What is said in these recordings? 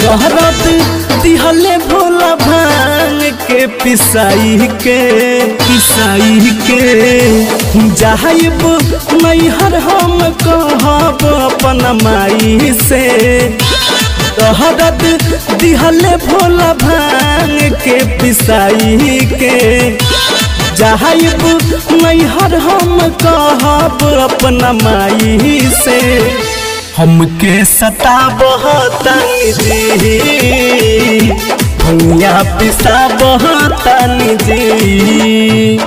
दहरत दिहले भोला भांग के पिसाई के पिसाई के जाइब नैहर हम कहब अपन माई से दहरत दिहले भोला भांग के पिसाई के जाइब नैहर हम कहब अपना माई से हमके सताबह तनी जी भैया पिसाबह तनी जी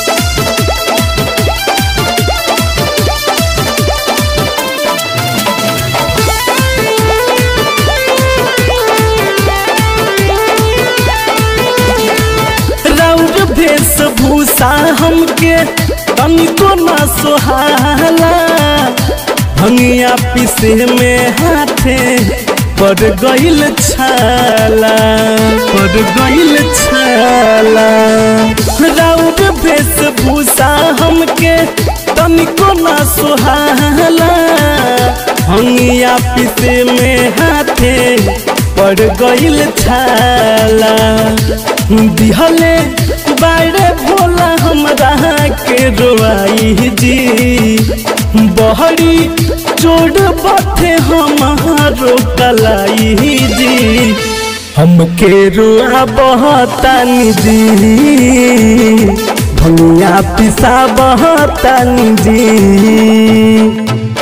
राउर वेशभूषा हमके तनिको न सोहाला भंगिया पीसे में हाथे पड़ गइल छाला पड़ गइल छाला राउर वेशभूषा हमके तनिको न सोहाला भंगिया पीसे में हाथे पड़ गइल छाला दिहले बाड़े भोला हमरा के रोआई जी बहरी चोड़ बथे हमारो कलाई जी हमके रुआ बहतानी जी भंगिया पिसा बहतानी जी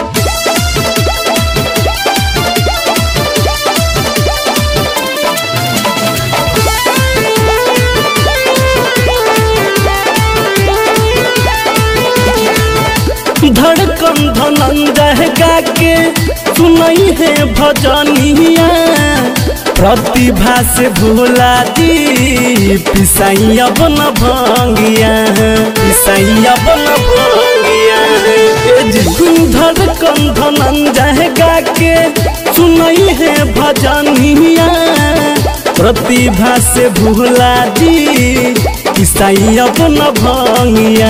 धड़कन धनंजय गा के सुनई है भजनिया प्रतिभा से भोला जी पिसाई अब न भंगिया पिसाई अब न भंगिया ए जी, धड़कन धनंजय गा के सुनई है भजनिया प्रतिभा से भोला जी ईसाई अपन भंगिया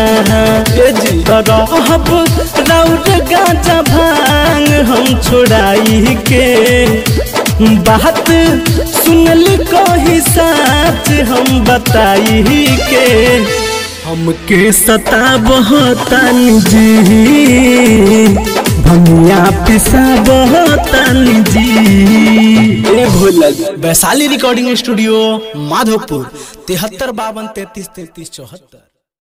रहब राउर गाजा भांग हम छोड़ाई के बात सुनली कही साच हम बताई के हमके सता बहतन जी भंगिया पिसा बहतन जी ए भोला वैशाली रिकॉर्डिंग स्टूडियो माधोपुर तिहत्तर बावन तैतीस तैतीस चौहत्तर